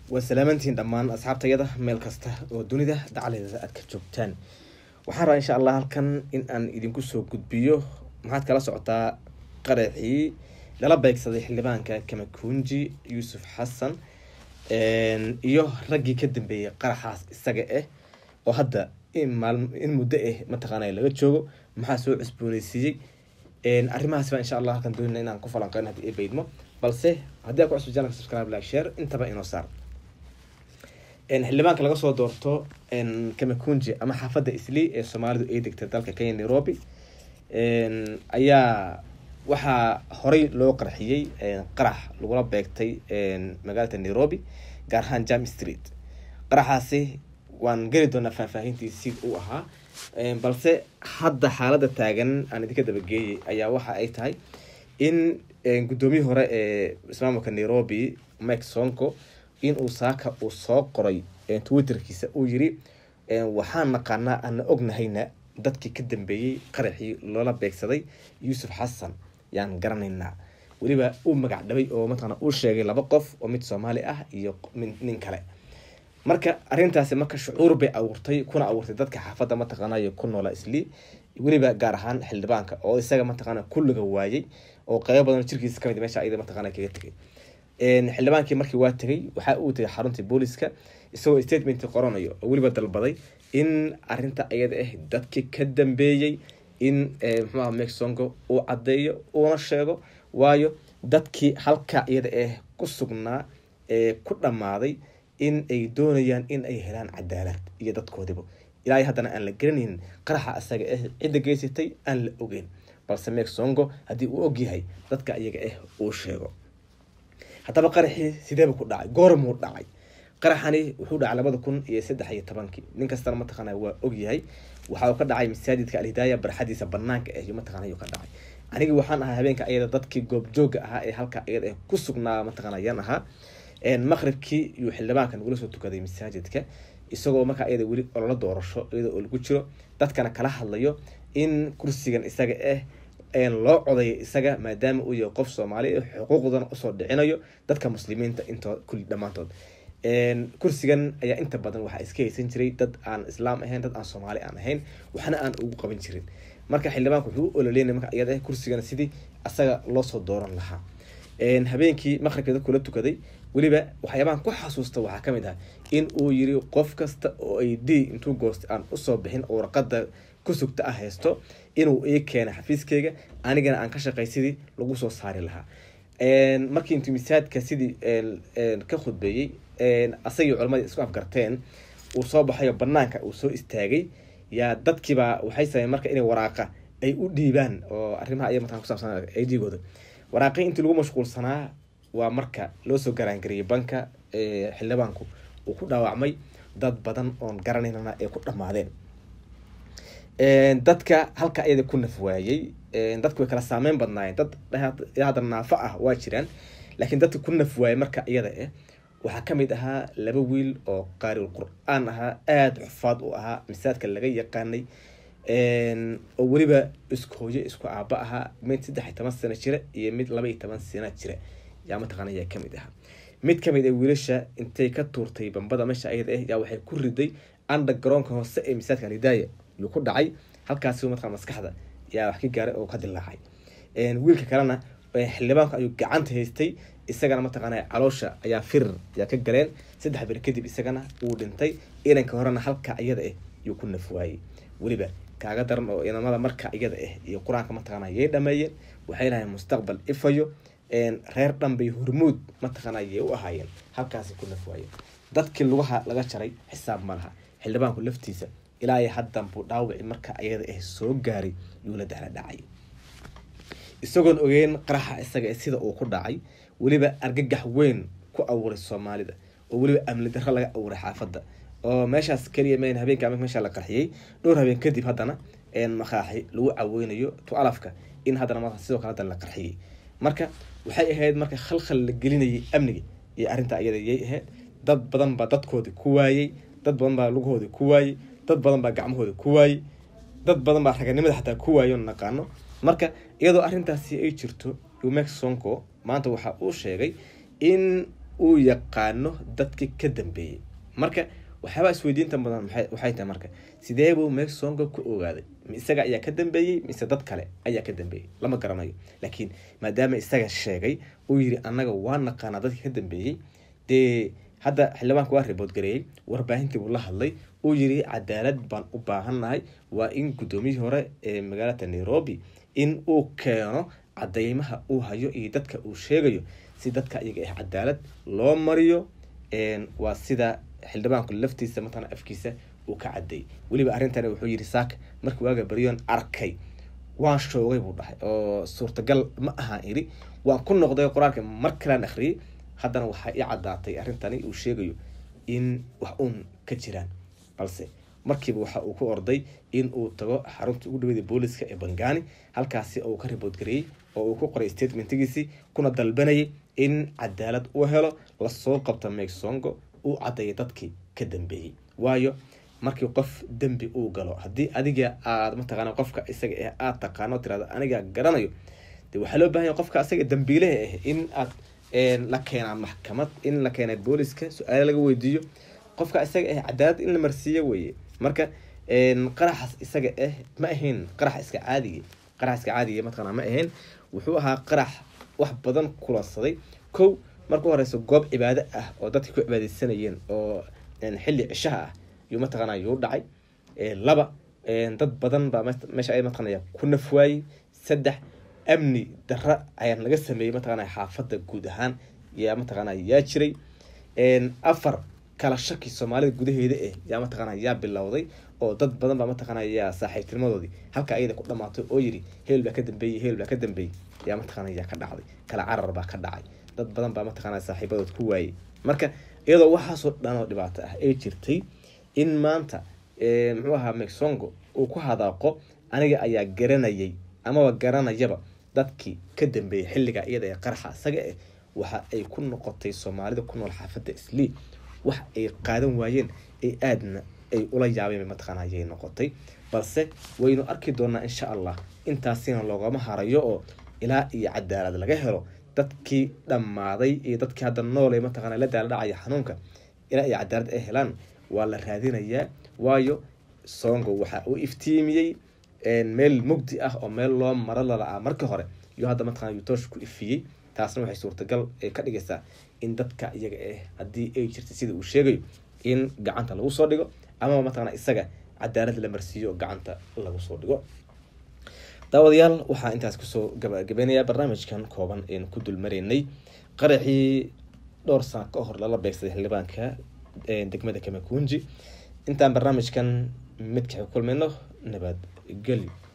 waa salaamantiin dhammaan asxaabtayada meel kasta oo dunida dacaladeeda aad ka joogtaan waxaan rabaa insha allah halkan in aan idinku soo gudbiyo maxaad kala socotaa qaraxii lala beegsaday xildhibaanka kamakunji yuusuf xasan iyo raggii ka dambeeyay qaraxaas isaga ah oo hadda in muddo ah mataqaana laga joogo maxaa soo cusbooneysiiyey arrimahaas baa insha allah halkan doonina inaan ku falanqeyno haddii ay baydmo balse haddii aa ku cusub janalka subscribe like share intaba inoo saar xildhibaanka laga soo doorto kamakunji ama xaafadda isli ee soomaalidu ay degtay dalka kenya nairobi ayaa waxaa horey loo qarxiyey qarax lagula beegtay magaalada nairobi gaar ahaan jam street qaraxaasi waan geli doonaa faahfaahintii sid uu ahaa balse hadda xaalada taagan aan idinka dabageeyay ayaa waxa ay tahay in guddoomiyii hore ee ismaamulka nairobi mike sonko in uu saaka uu soo qoray twitterkiisa uu yiri waxaan naqaanaa ana ognahayna dadkii ka dambeeyey qaraxii loola beegsaday yuusuf xasan yaan garanaynaa weliba uu magac dhabay oo mataqana uu sheegay laba qof oo mid soomaali ah iyo nin kale marka arrintaasi marka shucuur bay abuurtay kuna abuurtay dadka xaafadda mataqaanay ku noola isli weliba gaar ahaan xildhibaanka oo isaga mataqaana kulliga waayey oo qeybo badan jirkiisa kamid meesha ayada mataqaana kaga tegay xildhibaankii markii waa tegay waxaa uu tegay xaruntii booliska isagoo statement qoranayo oo weliba dalbaday in arinta ayada ah dadkii ka dambeeyey in mxuaha mexongo uu caddeeyo uuna sheego waayo dadkii halka iyada ah ku sugnaa ee ku dhammaaday in ay doonayaan in ay helaan cadaalad iyo dadkoodiba ilaa haddana aan la garanaynin qaraxa isaga ah cidda geysatay aan la ogeyn balse mexongo haddii uu ogyahay dadka iyaga ah uu sheego haddaba qaraxii sideeba ku dhacay goormuu dhacay qaraxani wuxuu dhacay labada kun iyo saddex iyo tobankii nin kastana mataqaana waa ogyahay waxa uu ka dhacay masaajidka alhidaaya barxadiisa banaanka ah iyo mataqana ayuu ka dhacay anigii waxaan ahaa habeenka ayada dadkii goobjooga ahaa ee halka iyada ah ku sugnaa mataqana ayaan ahaa maqribkii iyuu xildhibaanka nagula soo tukaday masaajidka isagoo markaa iyada weli olola doorasho iyada oo lagu jiro dadkana kala hadlayo in kursigan isaga ah loo codayo isaga maadaama uu yahay qof soomaali xuquuqdan usoo dhicinayo dadka muslimiinta intoo kulli dhammaantood kursigan ayaa inta badan waxaa iska haysan jiray dad aan islaam ahayn dad aan soomaali aan ahayn waxna aan ugu qaban jirin marka xildhibaanku wuxuu u ololeynay marka iyada kursigan sidii asaga loosoo dooran lahaa habeenkii maqribka dadkula tukaday weliba waxyaabahan ku xasuusta waxaa kamid ah in uu yiri qof kasta oo ay d intuu goostay aan usoo bixin oo warqada ku sugta ah haysto inuu ii keenay xafiiskeyga anigana aan ka shaqay sidii lagu soo saari lahaa markii intuu misaadka sidii ka khudbeeyey asagii culamadii isku afgarteen uu soo baxayo banaanka uu soo istaagay yaa dadkiibaa waxay sameyen marka inay waraaqa ay u dhiibaan oo arrimaha ay mataa kusaabsan aydgooda waraaqii intii lagu mashquulsanaa waa marka loo soo garaangariyay banka xildhibaanku uu ku dhaawacmay dad badan oon garanaynana ay ku dhammaadeen dadka halka iyada ku nafwaayey dadku way kala saameyn badnaayeen dad hadda naafo ah waa jiraan laakiin dadka ku nafwaayay marka iyada ah waxaa kamid ahaa laba wiil oo qaariul qur-aan ahaa aada xufaad u ahaa masaadka laga yaqaanay oo weliba isku hooyo isku aaba ahaa mid saddex iyo toban sano jira iyo mid laba iyo toban sana jira yaa mataqana yaa kamid ahaa mid kamid a wiilasha intay ka tuurtay bambada meesha ayada ah yaa waxay ku riday anda garoonka hoose ee masaadka alidaaya yuu ku dhacay halkaasi mataqana maskaxda yaa wax ka gaaray oo ka dilaacay wiilka kalena xildhibaanku ayuu gacanta haystay isagana mataqaana caloosha ayaa firir yaa ka galeen saddex bir kadib isagana wuu dhintay inanka horena halka iyada ah yuu ku nafwaayey weliba kaaga daran oo inamada marka iyada ah iyo qur-aanka mataqaana yay dhameeyeen waxay lahayn mustaqbal ifayo reer dhan bay hormuud mataqaana yay u ahaayeen halkaasi ku nafwaayeen dadkii lugaha laga jaray xisaab ma laha xildhibaanku laftiisa ilaa iyo haddan buu dhaawici marka iyada ah soo gaaray yuu la dahla dhacay isagoon ogeyn qaraxa isaga sida uu ku dhacay weliba argagax weyn ku abuuray soomaalida oo weliba amni darro laga abuuray xaafadda oo meeshaas keliya mayn habeenka meesha la qarxiyey dhowr habeen kadib haddana maqaaxi lagu caweynayo tu alafka in haddana sidoo kale haddana la qarxiyey marka waxay ahayd marka khalkhal la gelinayay amniga iyo arrinta iyada yay ahayd dad badan baa dadkoodii ku waayey dad badan baa lugahoodii ku waayey dad badan baa gacmahoodii ku waayey dad badan baa raganimada xataa ku waayo naqaano marka iyadoo arrintaasi ay jirto umex sonko maanta waxa uu sheegay in uu yaqaano dadkii ka dambeeyey marka waxyaabaa isweydiinta badan waxay tahay marka sidee buu megsongo ku ogaaday isaga ayaa ka dambeeyey mise dad kale ayaa ka dambeeyey lama garanayo laakiin maadaama isaga sheegay uu yiri annaga waa naqaanaa dadkii ka dambeeyey dee hadda xildhibaanka waa ribood gareeyey warbaahintii buu la hadlay uu yiri cadaalad baan u baahannahay waa in guddoomiyihii hore ee magaalada nairobi in uu keeno cadeymaha uu hayo iyo dadka uu sheegayo si dadka iyaga ah cadaalad loo mariyo waa sida xildhibaanku laftiisa matala afkiisa uu ka cadeeyey weliba arrintan wuxuu yiri saaka markii waaga baryoon arkay waan shoogay buu dhahay oo suurtagal ma ahaan iri waan ku noqday qoraalka mar kalaan akhriyey haddana waxaa ii caddaatay arrintani uu sheegayo in wax uun ka jiraan balse markiiba waxa uu ku orday in uu tago xarunta ugu dhaweyda booliska ee bangani halkaasi uu ka ribood gareeyey oo uu ku qoray statementigiisii kuna dalbanayay in cadaalad uu helo lasoo qabto megsongo uu caddeeya dadkii ka dambeeyey waayo markii qof dembi uu galo haddii adiga aad mataqaana qofka isaga ah aada taqaano tirahdo aniga garanayo de waxaa loo bahanya qofka isaga dambiilaha ah in aad la keenaa maxkamad in la keena booliska su-aale laga weydiiyo qofka isaga ah cadaalad in la marsiiyo weye marka qaraxaas isaga ah ma ahayn qarax iska caadiga qarax iska caadiga mataqaana ma ahayn wuxuu ahaa qarax wax badan kulansaday kow marka horeyso goob cibaado ah oo dadka ku cibaadeysanayeen oo xilli cishaha ah yuu mataqaana yuu dhacay laba dad badan baa meesha ay mataqaanaya ku nafwaayey saddex amni darra ayaa laga sameeyey mataqaana xaafadda guud ahaan yaa mataqaana yaa jiray afar kala shaki soomaalida gudaheeda eh yaa mataqaana yaa bilowday oo dad badan baa mataqaana yaa saaxiibtinimadoodii halka ayada ku dhamaatay oo yiri heel baa ka dambeeyey heel baa ka dambeeyey yaa mataqaana yaa ka dhacday kala carar baa ka dhacay dad badan baa mataqaana saaxiibadood ku waayey marka iyadoo waxaasoo dhan oo dhibaato ah ay jirtay in maanta muxuu ahaa megsongo uu ku hadaaqo aniga ayaa garanayay amaba garanayaba dadkii ka dambeeyay xilliga iyada ee qaraxa isaga eh waxa ay ku noqotay soomaalida ku nool xaafadda islii wax ay qaadan waayeen ee aadna ay ula yaabeen mataqaana ayay noqotay balse waynu arki doonaa insha allah intaasina loogama harayo oo ilaa iyo cadaalad laga helo dadkii dhammaaday iyo dadkii hadda nool ee mataqaana la daala dhacaya xanuunka ilaa iyo cadaalad ay helaan waa la raadinayaa waayo songo waxa uu iftiimiyey meel mugdi ah oo meel loo maro lala-aa markii hore iyo hadda mataqana yutoosh ku ifiyey taasna waxay suurtagal ka dhigaysaa in dadka iyaga ah haddii ay jirtay sida uu sheegayo in gacanta lagu soo dhigo amaba mataqana isaga cadaalad la marsiiyo oo gacanta lagu soo dhigo daawadayaal waxaa intaas kusoo gabagabeynayaa barnaamijkan kooban aynu ku dulmaraynay qaraxii dhowr sano ka hor lala beegsaday xildhibaanka degmada kamakunji intaan barnaamijkan midka kulmayno nabad gelyo